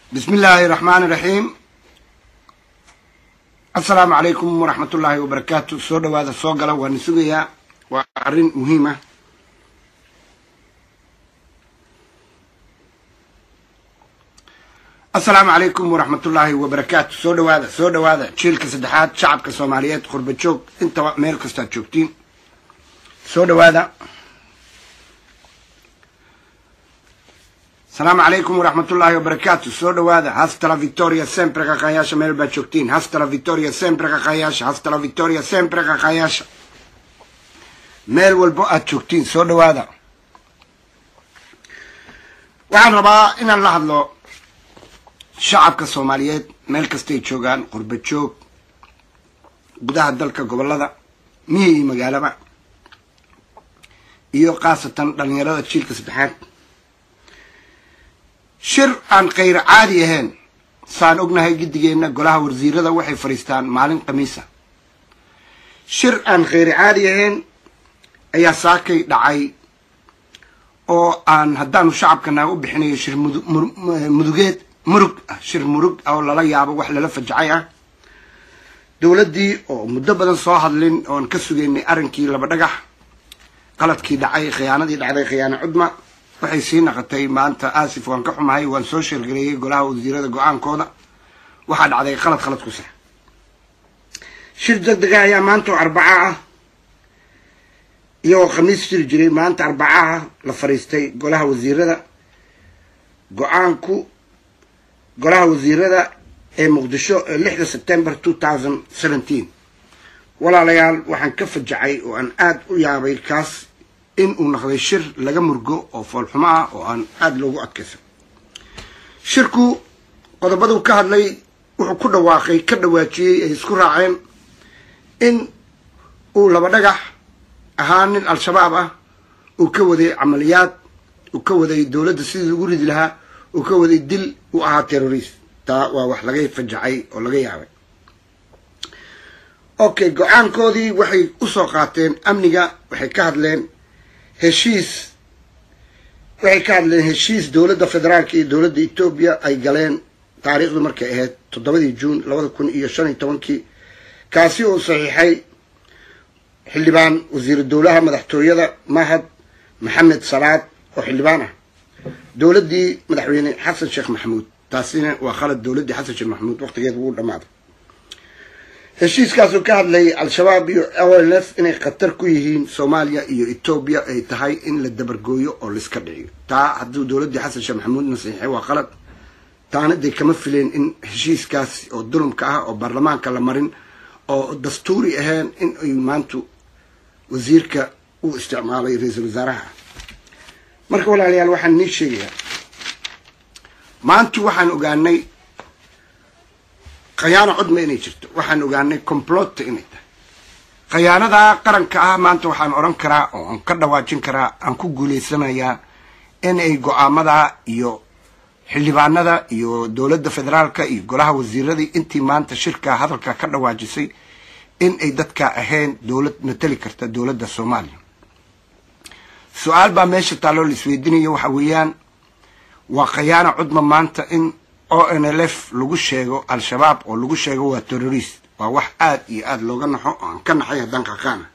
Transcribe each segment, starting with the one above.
bismi illaahi raxmaani raxiim assalaamu calaykum waraxmat ullaahi wabarakaatu soo dhawaada soo gala waana sugayaa waa arrin muhiim ah assalaamu calaykum waraxmat ullaahi wabarakaatu soo dhawaada soo dhawaada jiilka saddexaad shacabka soomaaliyeed qurba joog intaba meel kastaad joogtiin soo dhawaada asalaamu calaykum waraxmat ullaahi wabarakaatu soo dhawaada hastala victoria sempre qaqaayaasha meel baad joogtiin hastala victoria sempre qaqaayaasha hastala victoria sempre qaqaayaasha meel walbo aad joogtiin soo dhawaada waxaan rabaa inaan la hadlo shacabka soomaaliyeed meel kastay joogaan qurba joog gudaha dalka gobollada miyi iyo magaalaba iyo khaasatan dhalinyarada jiilka saddexaad shir aan khayr caadi ahayn saan ognahay giddigeenna golaha wasiirada waxay fadhiistaan maalin khamiisa shir aan khayr caadi ahayn ayaa saakay dhacay oo aan haddaanu shacabkanaga u bixinayo shir mudugeed murug ah shir murug oo lala yaabo wax lala fajacay ah dowladdii oo muddo badan soo hadlin oon ka sugaynay arrinkii laba dhagax qaladkii dhacay khiyaanadii dhacday khiyaano cudma waxay sii naqotay maanta aasif waan ka xumahay waan soo sheergareeyey golaha wasiirada go-aankooda waxaa dhacday qalad khalad ku sax shir deg dega ayaa maanta oo arbaca ah iyagoo khamiis jiri jiray maanta arbacaha la fadhiistay golaha wasiirada go-aanku golaha wasiirada ee muqdisho ee lixda september two thousand seventeen walaalayaal waxaan ka fajacay oo aan aada u yaabay kaas in uu naqday shir laga murgo oo foolxumo ah oo aan aada loogu adkaysan shirku qodobaduu ka hadlay wuxuu ku dhawaaqay ka dhawaajiyey ay isku raaceen in uu laba dhagax ahaa nin al-shabaab ah uu ka waday camaliyaad uu ka waday dowladda sidii lagu ridi lahaa uu ka waday dil uu ahaa terrorist taa waa wax laga fajacay oo laga yaabay okay go-aankoodii waxay usoo qaateen amniga waxay ka hadleen heshiis waxay ka hadleen heshiis dowladda federaalka iyo dowladda etoobiya ay galeen taariikhdu markay ahayd toddobadii juun labada kun iyo shan iyo tobankii kaasi uu saxiixay xildhibaan wasiiru dowlaha madaxtooyada mahad maxamed salaad oo xildhibaan ah dowladdii madaxweyne xasan sheekh maxamuud taasina waa khalad dowladdii xasan sheekh maxamuud waqtigeed wuu dhammaaday heshiiskaasuu ka hadlayay al-shabaab iyo l f inay khatar ku yihiin soomaaliya iyo etoobiya ay tahay in la dabargooyo oo laiska dhiciyo taa hadduu dowladdii xasan sheekh maxamuudna saxiixay waa khalad taana dee kama fileen in heshiiskaas oo dulumka ah oo baarlamaanka la marin oo dastuuri ahayn in ay maantu wasiirka u isticmaalay ra-iisul wasaaraha marka walaalayaal waxaan nii sheegayaa maantu waxaan ogaanay khayaano cudma inay jirto waxaan ogaanay complota inay tahay khayaanadaa qaranka ah maanta waxaan odhan karaa oo aan ka dhawaajin karaa aan ku guulaysanayaa in ay go-aamada iyo xildhibaanada iyo dowladda federaalka iyo golaha wasiiradii intii maanta shirka hadalka ka dhawaajisay in ay dadka ahayn dowlad mateli karta dowladda soomaaliya su-aal baa meesha taalloo la isweydiinayo waxa weeyaan waa khayaano cudma maanta in o n l f lagu sheego al-shabaab oo lagu sheego waa terrorist waa wax aada iyo aada looga naxo oo aan ka naxay haddaan qaqaana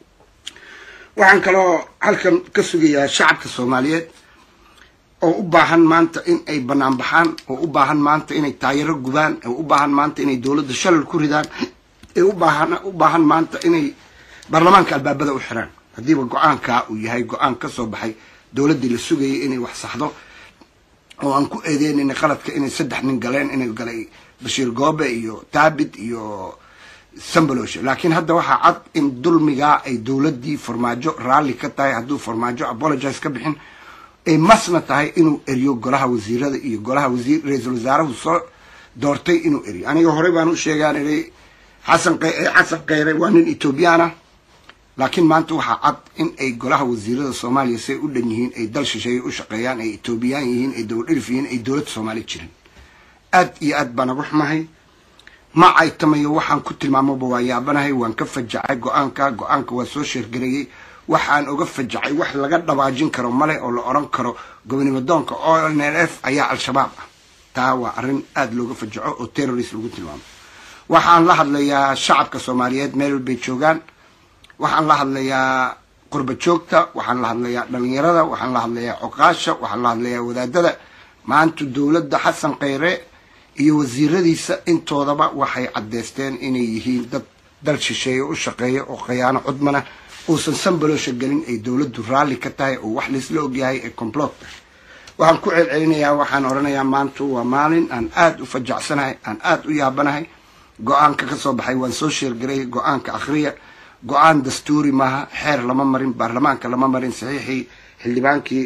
waxaan kaloo halkan ka sugayaa shacabka soomaaliyeed oo u baahan maanta in ay banaan baxaan oo u baahan maanta inay taayaro gubaan oo u baahan maanta inay dowladda shalal ku ridaan ee ubaahan u baahan maanta inay baarlamaanka albaabada u xiraan haddiiba go-aankaa uu yahay go-aan ka soo baxay dowladdii la sugayay inay wax saxdo oo aan ku eedeynayna qaladka inay saddex nin galeen inay galay bashiir goobe iyo taabit iyo sambaloshe laakiin hadda waxaa cad in dulmigaa ay dowladdii farmaajo raalli ka tahay hadduu farmaajo apologize ka bixin ay masna tahay inuu eriyo golaha wasiirada iyo golaha wasiir ra-iisul wasaarahu soo doortay inuu eriyo aniga horey baan u sheegaan inay xasan xasan kheyre waa nin ethoobiyan ah laakiin maanta waxaa cad in ay golaha wasiirada soomaaliya say u dhan yihiin ay dal shisheeye u shaqeeyaan ay etoobiyaan yihiin ay dowladhirif yihiin ay dowladda soomaaliya jirin aad iyo aad baan uga xumahay ma caytamayo waxaan ku tilmaamaba waa yaabanahay waan ka fajacay go-aanka go-aanka waa soo sheergareeyey waxaan uga fajacay wax laga dhawaajin karo male oo la odhan karo gobonimo doonka o n l f ayaa al-shabaab ah taa waa arrin aada looga fajaco oo terrorist lagu tilmaamo waxaan la hadlayaa shacabka soomaaliyeed meel walbay joogaan waxaan la hadlayaa qurba joogta waxaan la hadlayaa dhalinyarada waxaan la hadlayaa coqaasha waxaan la hadlayaa wadaadada maanta dowladda xasan kheyre iyo wasiiradiisa intoodaba waxay caddeysteen inay yihiin dad dal shisheeye u shaqeeya oo khiyaano cudmana uusan sanbaloosha gelin ay dowladdu raalli ka tahay oo wax laisla ogyahay ee complot tahay waxaan ku celcelinayaa waxaan odhanayaa maanta waa maalin aan aada u fajacsanahay aan aada u yaabanahay go-aanka ka soo baxay waan soo sheergaray go-aanka akhriya go-aan dastuuri maaha xeer lama marin baarlamaanka lama marin saxiixii xildhibaankii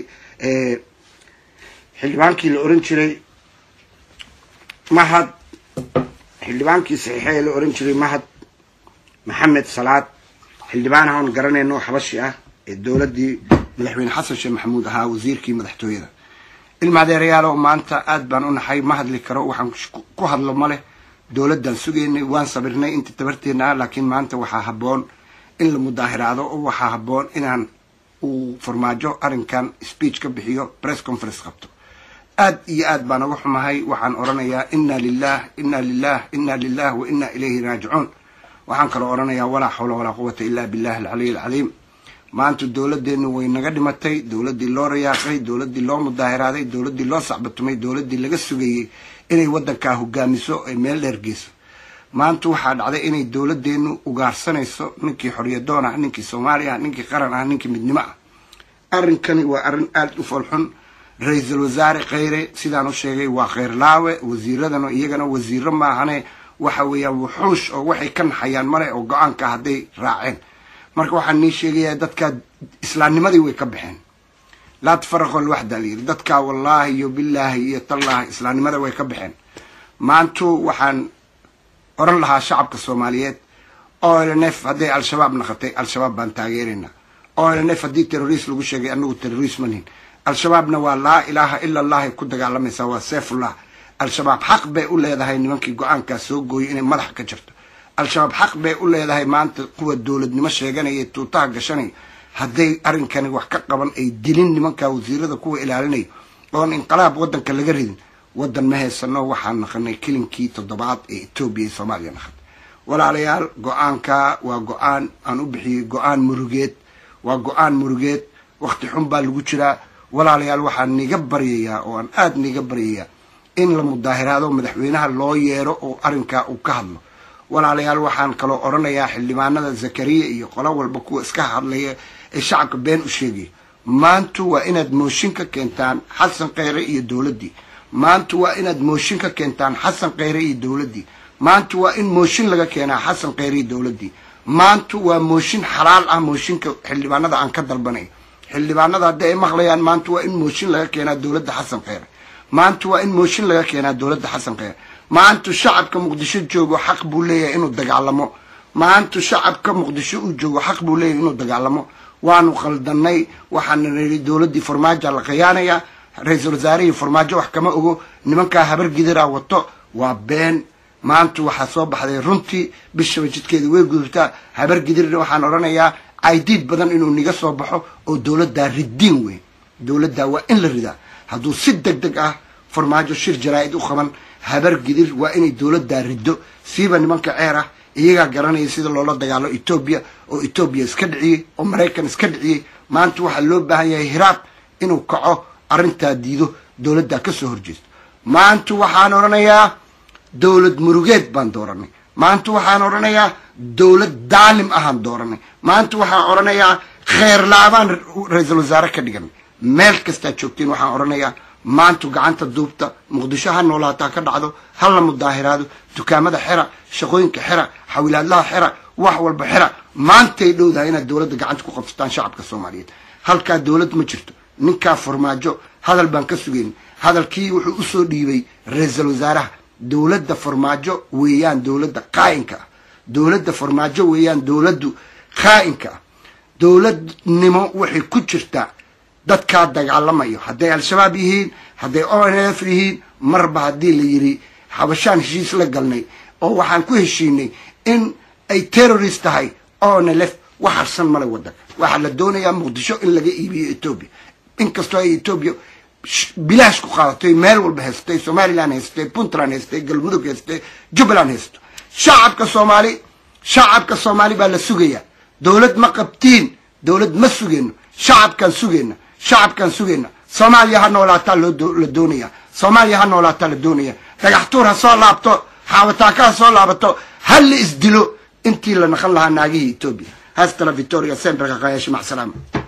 xildhibaankii la oran jiray mahad xildhibaankii saxiixee la oran jiray mahad maxamed salaad xildhibaan ahoon garanayno xabashi ah ee dowladdii madaxweyne xasan sheekh maxamuud ahaa wasiirkii madaxtooyada ilma adeerayaalo maanta aada baan u naxay ma hadli karo waxaan ku hadlo ma leh dowladdan sugaynay waan sabirnay inta tabarteena ah laakiin maanta waxaa habboon in la mudaahiraado oo waxaa habboon inaan uu farmaajo arrinkan speech ka bixiyo press conference qabto aad iyo aad baan uga xumahay waxaan odhanayaa inna lilah inna lilah inna lilah wa inna ilayhi raajicuun waxaan kaloo odhanayaa walaa xawla walaa quwata illa billahi alcaliy alcaliim maanta dowladdeenu way naga dhimatay dowladdii loo rayaaqay dowladdii loo mudaahiraaday dowladdii loo sacbatumay dowladdii laga sugayey inay waddankaa hogaamiso ay meel dheer geyso maanta waxaa dhacday inay dowladdeenu ugaarsanayso ninkii xorriyadoon ah ninkii soomaali ah ninkii qaran ah ninkii midnimo ah arrinkani waa arrin aada u folxun ra-iisul wasaare kheyre sidaan u sheegay waa kheyr laawe wasiiradana iyagana wasiiro maahane waxa weeyaan wuxuush oo waxay ka naxayaan male oo go-aanka hadday raaceen marka waxaan nii sheegayaa dadkaa islaamnimadii way ka baxeen laa tafaraqo alwaxda la yidhi dadkaa wallaahi iyo bilaahi iyo tallaahi islaamnimada way ka baxeen maantu waxaan oran lahaa shacabka soomaaliyeed olnf hadday al-shabaab naqatay al-shabaab baan taageeraynaa olnf haddii terrorist lagu sheegay anagu terrorist manihin al-shabaabna waa laa ilaaha ila allahay ku dagaalamaysaa waa seefullah al-shabaab xaq bay u leedahay nimankii go-aankaas soo gooyay inay madaxa ka jirto al-shabaab xaq bay u leedahay maanta kuwa dowladnimo sheeganaya tuutaha gashanaya hadday arrinkani wax ka qaban ay dilin nimankaa wasiirada kuwa ilaalinaya oon inqilaab waddanka laga ridin waddan ma haysano waxaan naqanay kilinkii toddobaad ee etoobiya iyo soomaaliya naqan walaalayaal go-aanka waa go-aan aan u bixiyey go-aan murugeed waa go-aan murugeed wakti xun baa lagu jiraa walaalayaal waxaan niga baryayaa oo aan aada niga baryayaa in la mudaahiraado madaxweynaha loo yeero oo arrinkaa uu ka hadlo walaalayaal waxaan kaloo odhanayaa xildhibaanada zakariya iyo qolo walba kuwa iska hadlaya ee shacabka been u sheegaya maantu waa inaad mooshin ka keentaan xasan kheyre iyo dowladdii maantu waa inaad mooshin ka keentaan xasan kheyre iyo dowladdii maantu waa in mooshin laga keenaa xasan kheyre iyo dowladdii maantu waa mooshin xalaal ah mooshinka xildhibaanada aan ka dalbanay xildhibaanada haddii ay maqlayaan maanta waa in mooshin laga keenaa dowladda xasan kheyre maanta waa in mooshin laga keenaa dowladda xasan kheyre maantu shacabka muqdisho joogo xaq buu leeyahay inuu dagaalamo maantu shacabka muqdisho uu joogo xaq buu leeyahay inuu dagaalamo waanu qaldanay waxaana nidhi dowladdii farmaajoa la khiyaanaya ra-iisul wasaarihii farmaajo wax kama ogo nimankaa habar gidiraa wato waa been maanta waxaa soo baxday runtii bishaba jidkeeda way gudubtaa habar gidirna waxaan odhanayaa caydiid badan inuu niga soo baxo oo dowladdaa ridiin weyn dowladdaa waa in la ridaa hadduu si deg deg ah farmaajo shir jaraa-id u qaban habar gidir waa inay dowladdaa riddo siiba nimanka ceer ah iyagaa garanaya sida loola dagaalo etoobiya oo etoobiya iska dhiciyey oo maraykan iska dhiciyey maanta waxaa loo baahan yahay hiraab inuu kaco arrintaa diido dowladdaa ka soo horjeesto maanta waxaan odhanayaa dowlad murugeed baan dooranay maanta waxaan odhanayaa dowlad daalim ahaan dooranay maanta waxaan odhanayaa kheer la-baan ra-iisul wasaare ka dhiganay meel kastaa joogtiin waxaan odhanayaa maantu gacanta duubta muqdisho ha noolaataa ka dhacdo ha la mudaahiraado dukaamada xera shaqooyinka xera xawilaadlaha xera wax walba xera maantay dhowdahay inaad dowladda gacanta ku qabsataan shacabka soomaaliyeed halkaa dowlad ma jirto ninkaa farmaajo hadal baan ka sugayn hadalkii wuxuu usoo dhiibay ra-iisul wasaaraha dowladda farmaajo weeyaan dowladda qaa'inka ah dowladda farmaajo weeyaan dowladdu qaa'inka ah dowladnimo waxay ku jirtaa dadkaa dagaalamayo hadday al-shabaab yihiin hadday o n f yihiin marba haddii la yidhi xabashaan heshiis la galnay oo waxaan ku heshiinay in ay terrorist tahay o n lf wax harsan male waddanka waxaa la doonayaa muqdisho in laga iibiyo etoobiya inkastoo ay etoobiya bilaash ku qaadatay meel walba haystay somalilan haystay puntland haystay galmudug haystay jubbaland haysto shacabka soomaali shacabka soomaali baa la sugaya dowlad ma qabtiin dowlad ma sugeyno shacabkaan sugeyna shacabkaan sugeyna soomaaliya ha noolaataa la doonaya soomaaliya ha noolaataa la doonaya dhagaxtuur ha soo laabto xaawataaka ha soo laabato ha la isdilo intii la naqan lahaa naagihii etoobiya hastala victoria semberka qayashi macsalaama